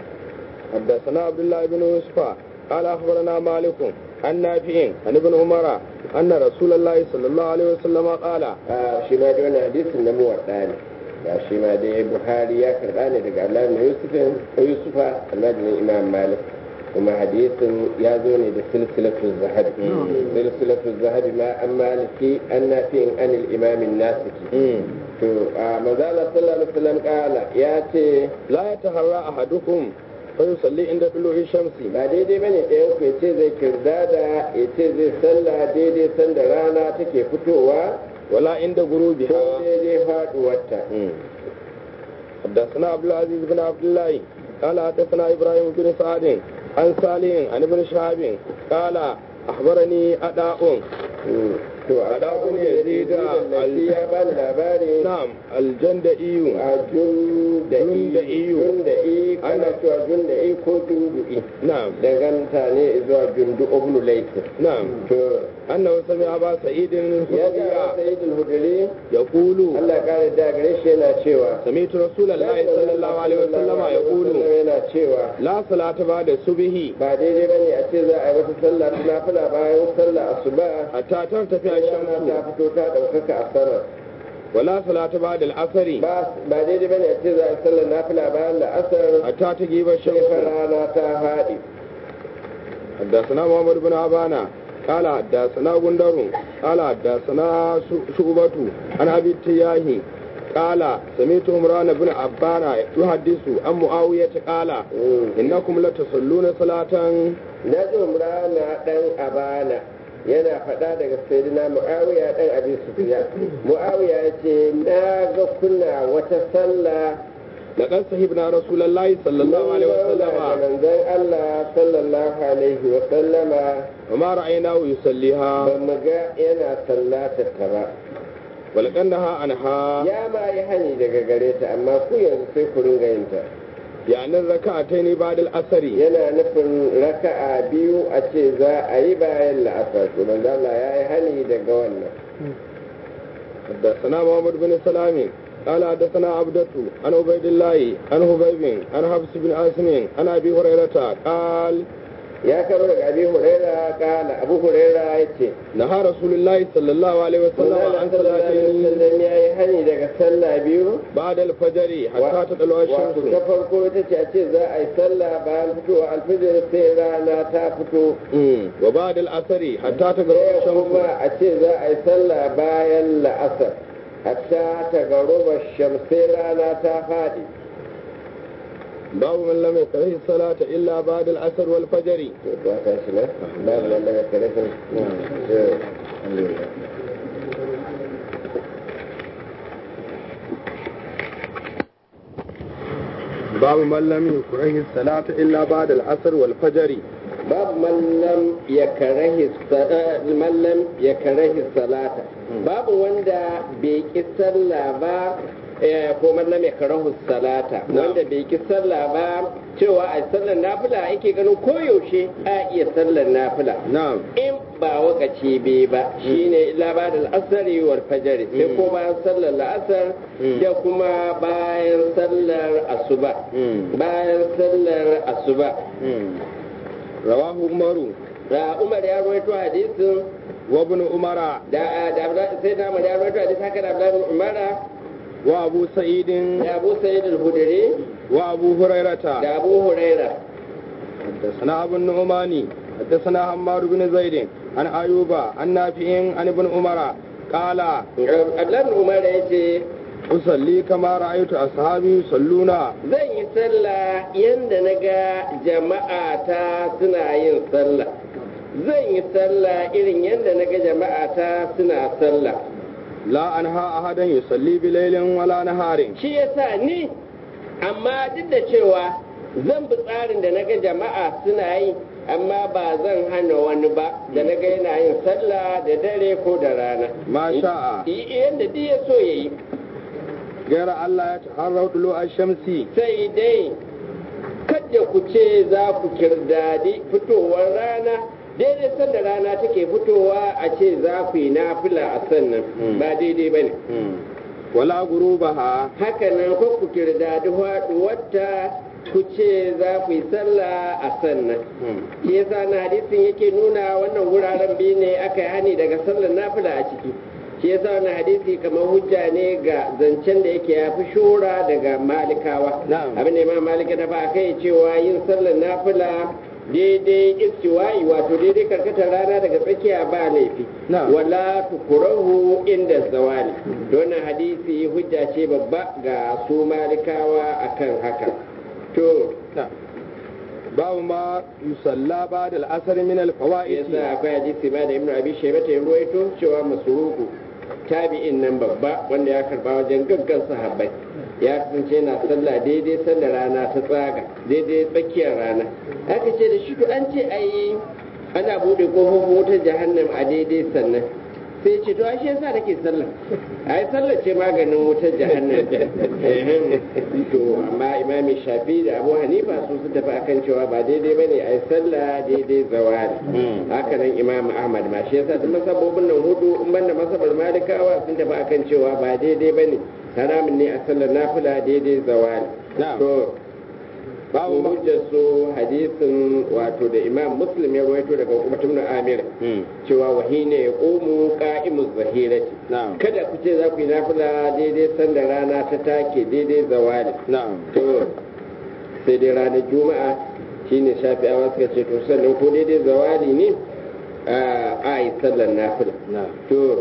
B: حدثنا عبد الله بن يوسف قال اخبرنا مالك عن نافع عن ابن عمر ان رسول الله صلى الله عليه وسلم قال
A: a shi ma da wani hadisin na muwadda ne ga shi ma dai buhari ya karɓa ne daga Allah na yusufin yusufa almajirin imam malik kuma hadisin ya zo ne da silsilatu zahabi silsilatu zahabi ma an maliki an nafi'in anil imamin nasiki to a manzala sallallahu alaihi wasallam kala ya ce
B: لا يتهرى احدكم فيصلي عند طلوع الشمس
A: ba daidai bane ɗayan ku ya ce zai kirdada ya ce zai sallah daidai sanda rana take fitowa
B: ولا عند
A: ko
B: غروبها
A: daidai faduwarta
B: حدثنا عبد العزيز بن عبد الله قال حدثنا ابراهيم بن سعد عن صالح عن ابن شهاب قال اخبرني اداء
A: to a ɗakun ya zai da lalci ya ba da labari
B: نعم الجندئي
A: a jun da
B: Junda'i.
A: jun da i ana cewa jun da i ko jundu'i
B: نعم
A: danganta ne zuwa jundu ibn laifin
B: نعم
A: to
B: أنه سمع أبا سعيد
A: ya
B: الخدري
A: ga sa'id al-hudri
B: يقول
A: Allah kare da gare shi yana cewa
B: سمعت رسول الله صلى الله عليه وسلم يقول
A: yana cewa
B: لا صلاة بعد الصبح
A: ba daidai bane a ce za a yi wata sallah ta nafila bayan sallah asuba
B: حتى ترتفع
A: sai rana ta
B: الشمس
A: fito ta ɗaukaka a sama
B: ولا صلاة بعد العصر
A: ba ba daidai bane a ce za a yi sallar nafila bayan la'asar
B: حتى تجيب
A: sai
B: الشمس
A: fa rana ta faɗi
B: حدثنا محمد بن عبانة قال حدثنا غندر قال حدثنا شعبة عن أبي التياهي قال سمعت عمران بن عبان يحدث عن معاوية قال إنكم لتصلون صلاة
A: na ji umrana ɗan abana yana faɗa daga sayyidina mu'awiya ɗan abi sufiya mu'awiya ya ce na ga kuna wata sallah
B: لقد صحبنا رسول الله صلى الله عليه
A: da
B: وسلم
A: manzon Allah sallallahu alaihi wa sallama
B: وما رأيناه يصليها
A: ba mu ga yana sallatar ta ba
B: ولقد نهى عنها
A: ya ma yi hani daga gare ta amma ku yanzu sai ku ringa yin ta
B: يعني الركعتين بعد العصر
A: yana nufin raka'a biyu a ce za a yi bayan la'asar to manzo Allah ya yi hani daga wannan
B: حدثنا محمد بن سلام قال حدثنا عبدة عن عبيد الله عن هبيب عن حفص بن عاصم عن ابي هريرة قال
A: ya karo daga abi huraira kala abu huraira ya ce
B: نهى رسول الله صلى الله عليه وسلم
A: Allah
B: عن
A: sallallahu alaihi
B: صلاتين
A: wasallam ya yi hani daga sallah biyu
B: بعد الفجر حتى تطلع
A: wato ta
B: الشمس
A: farko ita ce a ce za a yi sallah bayan fitowa alfijir sai rana ta fito
B: أمم. وبعد العصر حتى تغرب
A: ɗaya
B: الشمس
A: kuma a ce za a yi sallah bayan la'asar hatta ta garuba shamsai rana ta faɗi
B: باب من لم يكره الصلاة إلا بعد العصر والفجر
A: to to ta shi ne babu wanda ya kare kan
B: باب من لم يكره الصلاة إلا بعد العصر والفجر
A: babu mallam ya karahi sa- mallam ya karahi salata babu wanda bai ki sallah ba eh, ko mallam ya karahu salata wanda bai ki sallah ba cewa a sallar nafila yake ganin koyaushe a iya sallar nafila
B: نعم
A: in ba wakaci bai ba shine illa ba da al'asari wal fajr sai ko bayan sallar la'asar
B: Mm.
A: da kuma bayan sallar asuba
B: Mm.
A: bayan sallar asuba
B: رواه عمر
A: da Umar ya rawaito hadisin
B: وابن عمر
A: da da Abdullah- sai da Umar ya rawaito hadisin haka da Abdullah bin Umar
B: وأبو سعيد
A: da Abu Sa'id al-Khudri
B: وأبو هريرة
A: da Abu Huraira
B: حدثنا أبو النعمان حدثنا حماد بن زيد عن أيوب عن نافع عن ابن عمر قال
A: Abdullah bin Umar ya ce
B: أصلي كما رأيت أصحابي يصلون
A: zan yi sallah yanda na ga jama'a ta suna yin sallah zan yi sallah irin yanda na ga jama'a ta suna sallah
B: لا أنهى أحدا يصلي بليل ولا نهار
A: shi yasa ni amma duk da cewa zan bi tsarin da na ga jama'a suna yi amma ba zan hana wani ba da na ga yana yin sallah da dare ko da rana
B: ما شاء
A: I- yanda duk ya so ya yi
B: غير الله يتحرى طلوع الشمس
A: sai dai kada ku ce za ku kirdadi fitowar rana daidai sanda rana take fitowa a ce za ku yi nafila a sannan ba daidai ba ne
B: wala gurubaha
A: haka nan ko ku kirda wata ku ce za ku yi sallah a sannan shi yasa na hadisin yake nuna wannan wuraren biyu ne aka yi hani daga sallar nafila a ciki shi yasa wannan hadisi kamar hujja ne ga zancen da yake ya fi shura daga malikawa
B: Na'am.
A: abin da imam malika da ba kai cewa yin sallar nafila daidai istiwa'i wato daidai karkatar rana daga tsakiya ba laifi
B: Na'am.
A: wala tukurahu inda zawali wannan hadisi hujja ce babba ga su malikawa akan haka to
B: babu ma yusalla ba da al'asar min al-fawaid
A: yasa akwai hadisi ba da ibnu abi shayba ta ruwaito cewa masruku tabi'in nan babba wanda ya karba wajen gaggan sahabbai ya kasance yana sallah daidai sallar rana ta tsaga daidai tsakiyar rana aka ce da shi to an ce ai ana bude kofofin wutar jahannam a daidai sannan sai ce to ashe yasa nake sallah ai sallar ce maganin wutar jahannam Ehem. to amma imami shafi da abu hanifa su su tafi akan cewa ba daidai bane ai sallah daidai zawali haka nan imam ahmad ma shi yasa duk masabobin nan hudu in banda masabar malikawa sun tafi akan cewa ba daidai bane haramun ne a sallar nafila daidai zawali
B: Na'am.
A: to
B: babu ma
A: hujjar su hadisin wato da imam muslim ya rawaito daga hukumatun na amir cewa wahine ya komu ka'imuz zahirati
B: na'am
A: kada ku ce za ku yi nafila daidai sanda rana ta take daidai zawali
B: na'am
A: to sai dai ranar juma'a shine shafi'awa suka ce to sannan ko daidai zawali ne a yi sallar nafila
B: na'am
A: to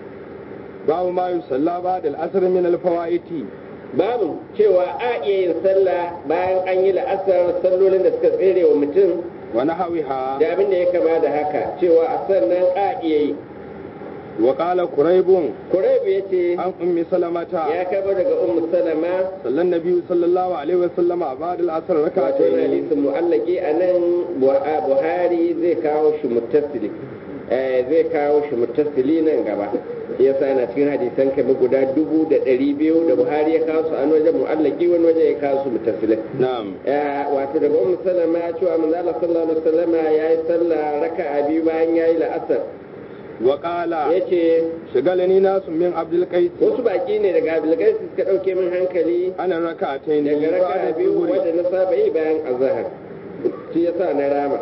B: babu ma yusalla ba da al'asar min al-fawaid
A: babu cewa a iya yin sallah bayan an yi la'asar sallolin da suka tsere wa mutum
B: wa nahawiha
A: da abin da ya kama da haka cewa a sannan a iya yi
B: wa qala quraybun
A: kuraibu ya ce
B: an ummi salamata
A: ya kama daga ummu salama
B: sallan nabiyyu sallallahu alaihi wa sallama ba da al'asar
A: wato yana
B: rak'atayn
A: hadisin mu'allaki a nan buhari zai kawo shi muttasili eh, zai kawo shi muttasili nan gaba ya sa yana cikin hadisan kamar guda dubu da ɗari biyu da buhari ya kawo su an wajen mu'allaki wani wajen ya kawo su muttasilai
B: na'am
A: Eh, wato daga ummu salama cewa manzo Allah sallallahu alaihi wasallama yayi sallah raka'a biyu bayan yayi la'asar
B: wa qala
A: yace
B: shagalani nasu min abdul qais
A: wasu baki ne daga Abdulgais suka dauke min hankali
B: ana rak'atayn
A: daga raka'a biyu wanda na saba yi bayan azhar shi yasa na rama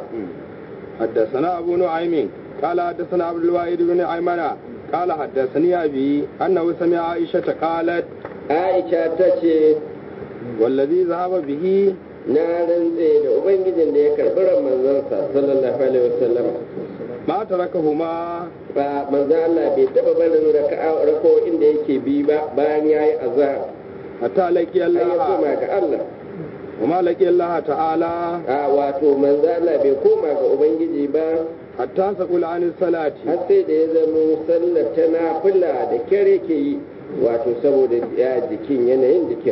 B: حدثنا أبو نعيم قال حدثنا عبد الواحد بن أيمن قال حدثني أبي أنه سمع عائشة قالت
A: Aisha ta ce
B: والذي ذهب به
A: na rantse da ubangijin da ya karɓi ran manzansa sallallahu alaihi wasallam
B: ما تركهما
A: ba manzan Allah bai taɓa barin raka'a rako inda yake bi ba bayan yayi azhar
B: حتى لقي
A: sai ya
B: الله
A: koma ga Allah
B: وما لقي الله تعالى
A: a wato manzan Allah bai koma ga ubangiji ba
B: حتى سقول عن الصلاة
A: har sai da ya zamo sallar ta nafila da kyare ke yi wato saboda ya jikin yanayin jikin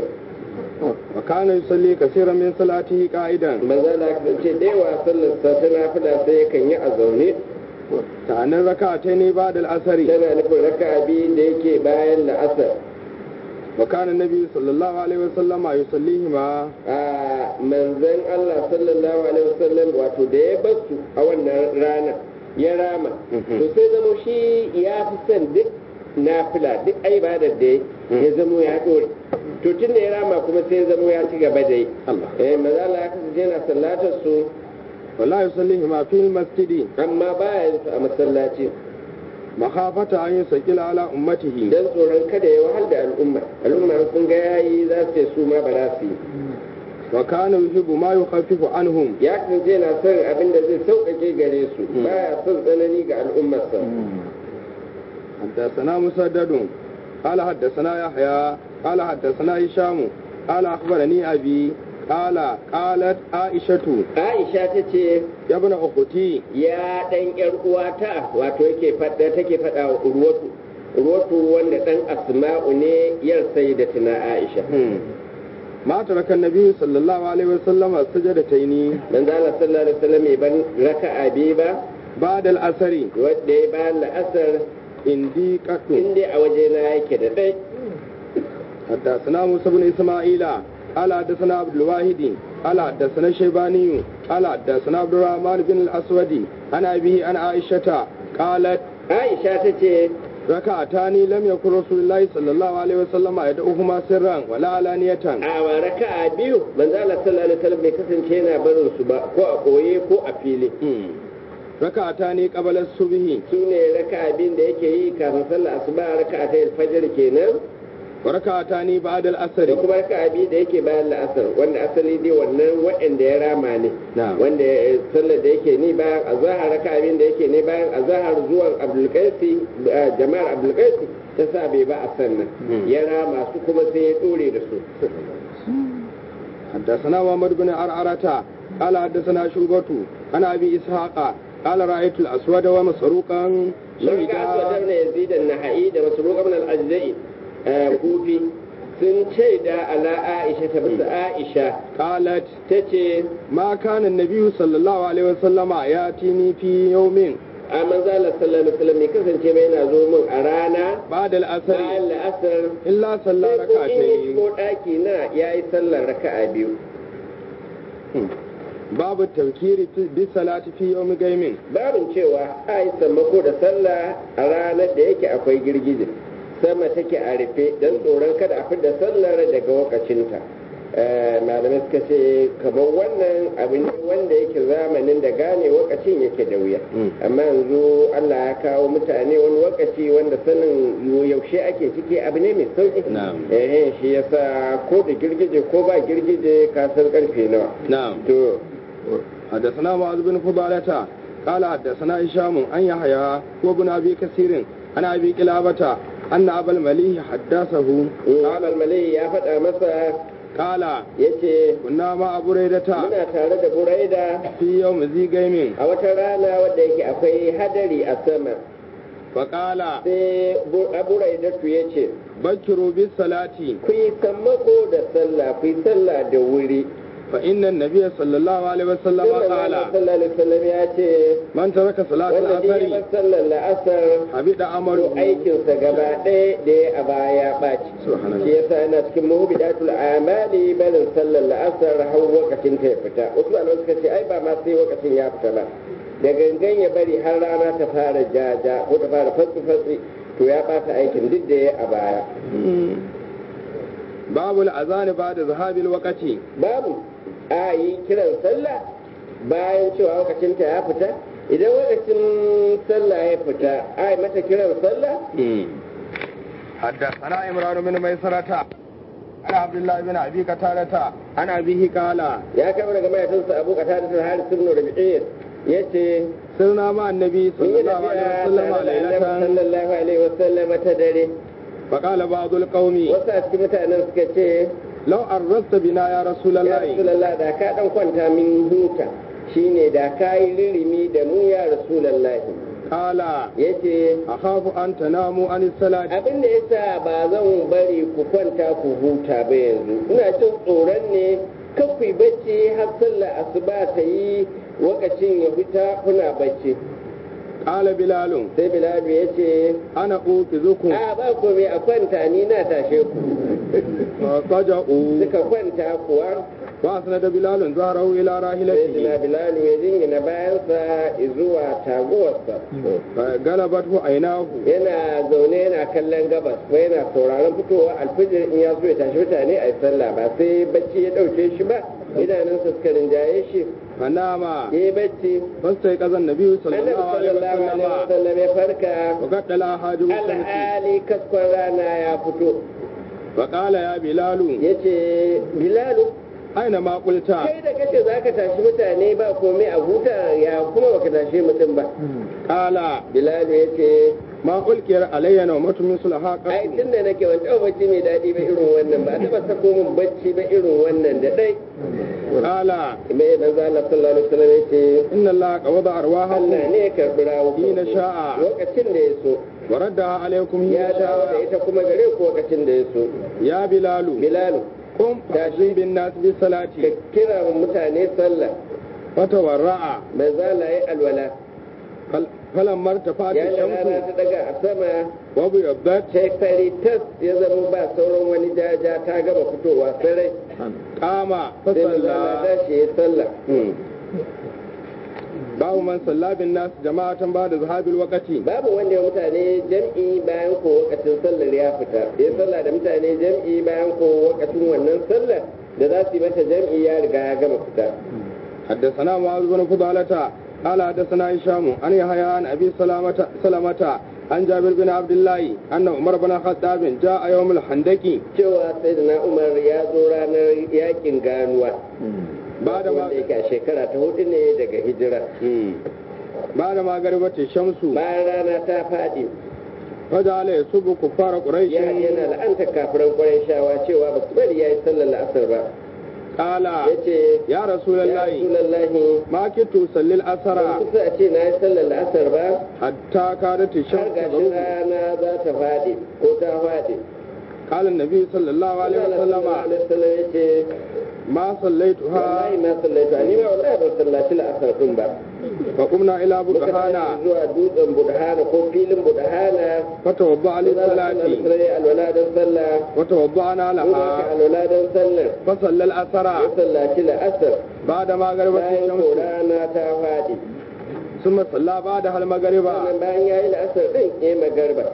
B: وكان يصلي كثيرا من صلاته قائدا
A: manzan Allah ya ce da yawa sallar sa ta nafila sai yakan yi a zaune
B: تعني ركعتين بعد العصر
A: tana nufin raka'a biyu da yake bayan la'asar
B: وكان النبي صلى الله عليه وسلم يصليهما
A: a manzan Allah sallallahu alaihi wasallam wato da ya basu a wannan rana ya rama
B: Mhm.
A: to sai zamo shi ya fi son duk nafila duk ibadar da ya zamo ya dore to tun da ya rama kuma sai ya zamo ya ci gaba da yi
B: الله
A: eh manzo Allah ya kasance yana sallatar su
B: ولا يصليهما في المسجد
A: amma baya yin su a masallaci
B: مخافة أن يسجل على أمته
A: dan tsoron kada ya wahal da al'umma al'umma sun ga yayi za su ce su ma ba za su yi
B: وكان يحب ما يخفف عنهم
A: ya kasance yana son abin da zai sauƙaƙe gare su baya son tsanani ga al'ummarsa
B: حدثنا مسدد قال حدثنا يحيى قال حدثنا هشام قال أخبرني أبي قال قالت عائشة
A: Aisha ta ce
B: يا ابن أختي
A: ya ɗan ‘yar uwata wato yake faɗa take faɗa wa urwatu urwatu wanda ɗan asma'u ne yar sai da tuna Aisha
B: ما ترك النبي صلى الله عليه وسلم السجدتين
A: manzo Allah sallallahu alaihi wasallam bai ban raka'a biyu ba
B: بعد الأثر
A: wanda ya bayan la'asar
B: عندي قط
A: inda a waje na yake da ɗai
B: حدثنا موسى بن إسماعيل قال حدثنا عبد الواحد قال حدثنا الشيباني قال حدثنا عبد الرحمن بن الاسود عن ابيه عن عائشه قالت
A: aisha ta ce
B: ركعتان لم يكن رسول الله صلى الله عليه وسلم يدعوهما سرا ولا علانية
A: a wa raka'a biyu manzo Allah sallallahu alaihi wasallam bai kasance yana barin su ba ko a koye ko a fili
B: ركعتان قبل الصبح
A: su ne raka'a biyun da yake yi kafin sallar asuba raka'a ta fajr kenan
B: وركعتان بعد
A: da
B: العصر
A: kuma raka'a biyu da yake bayan la'asar wanda asali dai wannan waɗanda ya rama ne
B: نعم
A: wanda ya- sallar da yake ni bayan azahar raka'a biyun da yake ne bayan azahar zuwan abdulkaisi eh, jama'ar abdulkaisi ta sa bai ba a sannan
B: Mm.
A: ya rama su kuma sai ya dore da su
B: حدثنا محمد بن عرعرة قال حدثنا شعبة عن ابي اسحاق قال رايت الاسود ومسروقا
A: Mun ga Aswad ibn
B: شهدا
A: Yazid an-Naha'i da Masruq ibn al-Ajza'i kufi sun ce da ala Aisha ta bisa Aisha
B: قالت
A: tace
B: ما كان النبي صلى الله عليه وسلم ياتيني في يوم
A: a manzo Allah sallallahu alaihi wasallam ne kasance mai yana zo min a rana
B: بعد
A: bayan
B: العصر
A: la'asar
B: إلا صلى
A: sai ko in ya
B: ركعتين
A: shigo ɗaki na yayi sallar raka'a biyu
B: باب التذكير بالصلاة في يوم قيم
A: babin cewa a yi sammako da sallah a ranar da yake akwai girgije sama take a rufe don tsoron kada a fidda sallar daga wakacinta Eh, malamai suka ce kamar wannan abu ne wanda yake zamanin da gane wakacin yake da wuya
B: Mm.
A: amma yanzu allah ya kawo mutane wani wakaci wanda sanin yaushe ake ciki abu ne mai sauki
B: Na'am.
A: eh shi yasa ko da girgije ko ba girgije ka san karfe nawa
B: نعم
A: to
B: حدثنا معاذ بن فضالة قال حدثنا هشام عن يحيى وابن ابي كثير عن ابي قلابة ان ابا المليح حدثه
A: Amal Malai ya faɗa masa
B: قال
A: ya ce
B: كنا مع بريدة
A: muna tare da buraida
B: في يوم ذي قيم
A: a wata rana wadda yake akwai hadari a sama
B: فقال
A: sai Bu- a buraidatu ya ce
B: بكروا بالصلاة
A: ku yi sammako da sallah ku yi sallah da wuri
B: فإن النبي صلى الله عليه وسلم
A: Sallallahu
B: قال
A: alaihi wasallam ya ce
B: من ترك صلاة
A: wanda duk ya
B: العصر
A: bar sallar la'asar
B: حبط
A: to
B: عمله
A: aikinsa gaba ɗaya da ya a baya ɓaci
B: Subhanallah.
A: shi yasa yana cikin muhbidatul amali barin sallar la'asar har lokacin ta ya fita wasu malamai suka ce ai ba ma sai lokacin ya fita ba da gangan ya bari har rana ta fara jaja ko ta fara fatsi fatsi to ya ɓata aikin duk da ya a baya
B: باب الأذان بعد ذهاب الوقت
A: babu a yi kiran sallah bayan cewa lokacin ta ya fita idan lokacin sallah ya fita a yi mata kiran sallah
B: حدثنا عمران بن ميسرة عن عبد الله بن أبي قتادة عن أبيه قال
A: ya kama daga mahaifinsa abu kata da haris ibn rabi'ir yace
B: سرنا مع النبي
A: mun
B: صلى
A: yi
B: الله عليه
A: tafiya
B: وسلم
A: tare da annabi
B: ليلة
A: sallallahu alaihi wasallam ta dare
B: فقال بعض القوم
A: wasu a cikin mutanen suka ce
B: لو أرست بنا يا رسول
A: ya
B: الله
A: rasulullah da ka dan kwanta min huta shine da ka yi ririmi da mu ya rasulullah
B: قال
A: yace
B: أخاف أن تناموا عن الصلاة
A: abin da yasa ba zan bari ku kwanta ku huta ba yanzu ina jin tsoron ne kan ku yi bacci har sallar asuba ta yi lokacin ya fita kuna bacci
B: قال بلال
A: sai bilal ya ce
B: أنا أوقظكم
A: a ba komai a kwanta ni na tashe ku
B: فضجعوا
A: suka kwanta kuwa
B: وأسند بلال ظهره إلى
A: sai
B: راحلته
A: bilalu ya jingina bayansa zuwa taguwarsa
B: فغلبته عيناه
A: yana zaune yana kallon gabas ko yana sauraron fitowa alfijir in ya so ya tashi mutane a yi sallah ba sai bacci ya ɗauke shi ba idanunsa suka rinjaye shi
B: فنام
A: ya yi bacci
B: فاستيقظ النبي صلى
A: annabi
B: الله عليه
A: sallallahu alaihi
B: وسلم
A: wasallam ya farka
B: وقد لا حاجب الشمس
A: alhali kaskon rana ya fito
B: فقال يا بلال
A: ya ce bilalu
B: أين ما قلت
A: kai da kace za ka tashi mutane ba komai a huta ya kuma baka tashi mutum ba
B: قال
A: bilalu ya ce
B: ما ألقي علي نومة مثلها
A: ai
B: قط
A: tun da nake wani taɓa bacci mai daɗi ba irin wannan ba taɓa sako min bacci ba irin wannan da ɗai
B: قال
A: mai manzo Allah sallallahu alaihi wasallam ya ce
B: إن الله قبض أرواحكم
A: Allah ne ya karɓi rawukan
B: Hina
A: ku
B: sha'a.
A: lokacin da ya so
B: وردها عليكم
A: ya
B: حين
A: dawo da
B: شاء
A: ita kuma gare ku lokacin da ya so
B: يا بلال
A: bilalu
B: قم فأذن بالناس بالصلاة
A: ka kira mutane sallah
B: فتورع
A: manzo Allah ya alwala
B: فل- فلما ارتفعت
A: ya da rana
B: الشمس
A: ta daga a sama
B: وابيضت
A: sai fari tas ya zama ba sauran wani jaja ta gama fitowa sarai
B: قام
A: sai manzo Allah
B: فصلى
A: tashi ya sallah
B: babu man salla bin nas jama'atan ba da zahabil waqti
A: babu wanda ya mutane jam'i bayan ko wakacin sallar ya fita ya sallah da mutane jam'i bayan ko wakacin wannan sallar da za su yi mata jam'i ya riga ya gama fita
B: حدثنا معاذ بن فضالة قال حدثنا هشام عن يحيى عن ابي سلامة سلامة عن جابر بن عبد الله ان عمر بن الخطاب جاء يوم الحندق
A: cewa sayyidina umar ya zo ranar yakin ganuwa
B: بعد ما
A: wanda yake a shekara ta hudu ne daga hijira
B: بعد ما غربت الشمس
A: bayan rana ta faɗi
B: فجعل يسب كفار قريش
A: ya yana la'anta kafiran kwarai shawa cewa ba su bari ya yi sallar la'asar ba
B: قال
A: ya ce
B: يا رسول
A: ya
B: الله
A: rasulallahi
B: ما كنت أصلي الأسرى
A: ban kusa a ce na yi sallar la'asar ba
B: حتى كادت
A: har
B: الشمس
A: gashin
B: تغرب
A: rana za ta faɗi ko ta faɗi
B: قال النبي صلى الله عليه وسلم
A: wasallam ya ce
B: ما صليتها
A: wallahi ma sallaitu ni ma wallahi ban sallaci la'asar din ba
B: فقمنا إلى
A: muka tashi
B: بطحانا
A: zuwa dutsen budhana ko filin budhana
B: فتوضأ للصلاة
A: sai alwala don sallah
B: وتوضأنا
A: in aka
B: لها
A: alwala don sallar
B: فصلى الأسرى
A: ya sallaci la'asar
B: بعد ما غربت
A: bayan ko
B: الشمس
A: rana ta faɗi
B: ثم صلى بعدها المغرب
A: sannan bayan ya yi la'asar ɗin ya yi magarba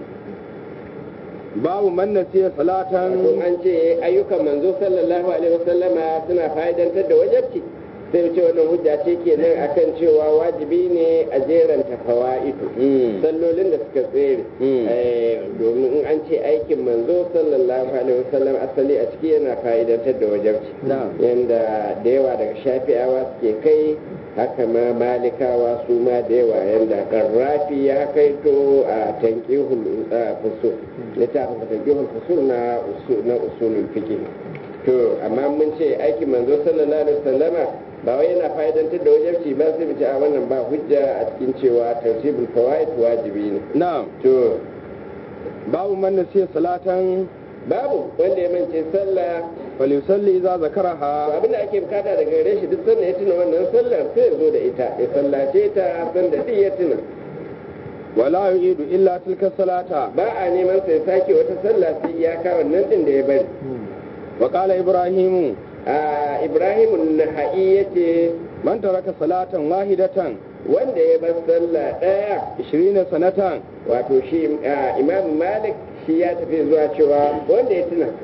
B: باب من نسي صلاة
A: kun an ce ayyukan manzo sallallahu alaihi wasallama suna fa'idantar da wajabci sai ce wannan hujja ce kenan akan cewa wajibi ne a jeranta fawa'idu sallolin da suka tsere
B: Mm.
A: Eh, domin in an ce aikin manzo sallallahu alaihi wasallam asali a ciki yana fa'idantar da wajabci
B: Na'am.
A: yanda da yawa daga shafi'awa suke kai haka ma malikawa su ma da yawa yanda karrafi ya kaito a tankihul uh, fusul littafin sa tankihul fusul na usul na usulul fiqh to amma mun ce aikin manzo sallallahu alaihi wasallama ba wai yana fa'idantar da wajabci ba sai mu ce a wannan ba hujja a cikin cewa tartibul fawaid wajibi ne
B: نعم
A: to
B: باب من نسي صلاة
A: babu wanda ya mance sallah
B: فليصلي إذا
A: to
B: ذكرها
A: abin da ake bukata daga gare shi duk sanda ya tuna wannan sallar sai ya zo da ita ya sallace ta sanda duk ya tuna
B: ولا يعيد إلا تلك الصلاة
A: ba a neman sai sake wata sallah sai iyaka wannan din da ya bari
B: وقال إبراهيم
A: a ibrahim naha'i yace
B: من ترك صلاة واحدة
A: wanda ya bar sallah daya
B: عشرين سنة
A: wato shi a, imam malik shi ya tafi zuwa cewa wanda ya tuna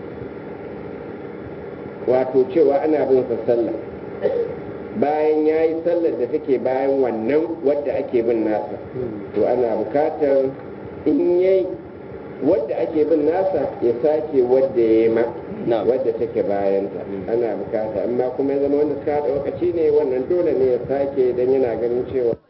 A: wato cewa ana bin sa sallah bayan ya yi sallar da take bayan wannan wadda ake bin nasa to ana bukatar in yayi wadda ake bin nasa ya sake wadda ya yi ma
B: Na'am.
A: wadda take bayanta ana bukata amma kuma ya zama wanda suka haɗa lokaci ne wannan dole ne ya sake don yana ganin cewa